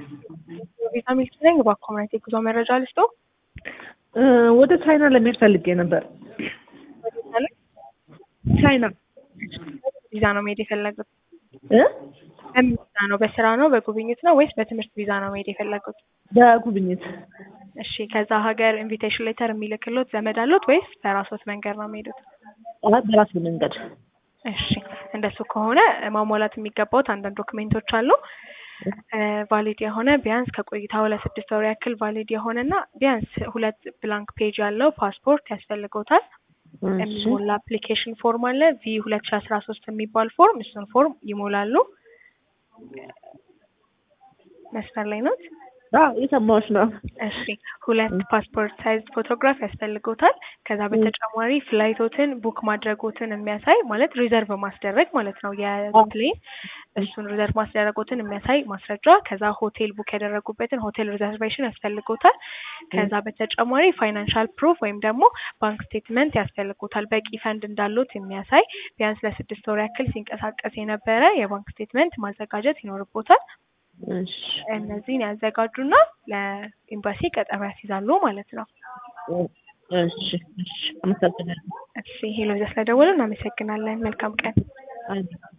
ቪዛ ሚልክ ነኝ። በኮሚኒቲ ጉዞ መረጃ ልስጦ። ወደ ቻይና ለመሄድ ፈልጌ ነበር። ቻይና ቪዛ ነው መሄድ የፈለጉት? እ በምን ቪዛ ነው? በስራ ነው፣ በጉብኝት ነው ወይስ በትምህርት ቪዛ ነው መሄድ የፈለጉት? በጉብኝት እሺ፣ ከዛ ሀገር ኢንቪቴሽን ሌተር የሚልክሎት ዘመድ አሉት ወይስ በራሶት መንገድ ነው የሚሄዱት? አይ በራሴ መንገድ እሺ፣ እንደሱ ከሆነ ማሟላት የሚገባውት አንዳንድ ዶክሜንቶች አሉ። ቫሊድ የሆነ ቢያንስ ከቆይታው ለስድስት ወር ያክል ቫሊድ የሆነ እና ቢያንስ ሁለት ብላንክ ፔጅ ያለው ፓስፖርት ያስፈልገውታል። የሚሞላ አፕሊኬሽን ፎርም አለ ቪ ሁለት ሺ አስራ ሶስት የሚባል ፎርም፣ እሱን ፎርም ይሞላሉ። መስመር ላይ ነው። አዎ የሰማሁሽ ነው። እሺ ሁለት ፓስፖርት ሳይዝ ፎቶግራፍ ያስፈልጎታል። ከዛ በተጨማሪ ፍላይቶትን ቡክ ማድረጎትን የሚያሳይ ማለት ሪዘርቭ ማስደረግ ማለት ነው የፕሌን እሱን ሪዘርቭ ማስደረጎትን የሚያሳይ ማስረጃ። ከዛ ሆቴል ቡክ ያደረጉበትን ሆቴል ሪዘርቬሽን ያስፈልጎታል። ከዛ በተጨማሪ ፋይናንሻል ፕሩፍ ወይም ደግሞ ባንክ ስቴትመንት ያስፈልጎታል። በቂ ፈንድ እንዳሉት የሚያሳይ ቢያንስ ለስድስት ወር ያክል ሲንቀሳቀስ የነበረ የባንክ ስቴትመንት ማዘጋጀት ይኖርቦታል። እሺ እነዚህን ያዘጋጁና ለኤምባሲ ቀጠሮ ያስይዛሉ ማለት ነው። እሺ እሺ አመሰግናለሁ። እሺ ሄሎ፣ ስለደወሉ እናመሰግናለን። መልካም ቀን። አይ